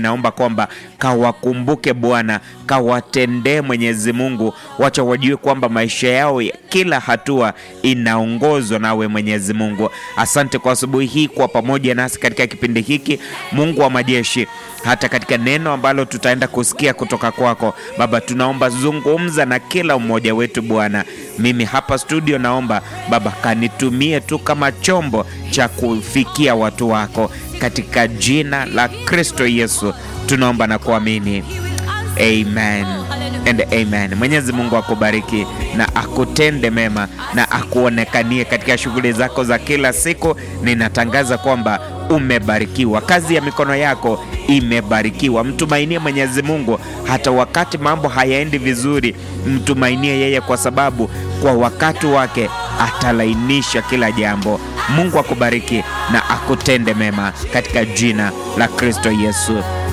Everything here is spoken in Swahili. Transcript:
naomba kwamba kawakumbuke Bwana, kawatendee Mwenyezi Mungu, wacha wajue kwamba maisha yao ya kila hatua inaongozwa nawe Mwenyezi Mungu. Asante kwa asubuhi hii kwa pamoja nasi katika kipindi hiki, Mungu wa majeshi, hata katika neno ambalo tutaenda kusikia kutoka kwako Baba, tunaomba zungumza na kila mmoja wetu Bwana. Mimi hapa studio naomba Baba kanitumie tu kama chombo cha kufikia watu wako, katika jina la Kristo Yesu tunaomba na kuamini. Amen and amen. Mwenyezi Mungu akubariki na akutende mema na akuonekanie katika shughuli zako za kila siku. Ninatangaza kwamba umebarikiwa, kazi ya mikono yako imebarikiwa. Mtumainie Mwenyezi Mungu hata wakati mambo hayaendi vizuri, mtumainie yeye, kwa sababu kwa wakati wake atalainisha kila jambo. Mungu akubariki na akutende mema katika jina la Kristo Yesu.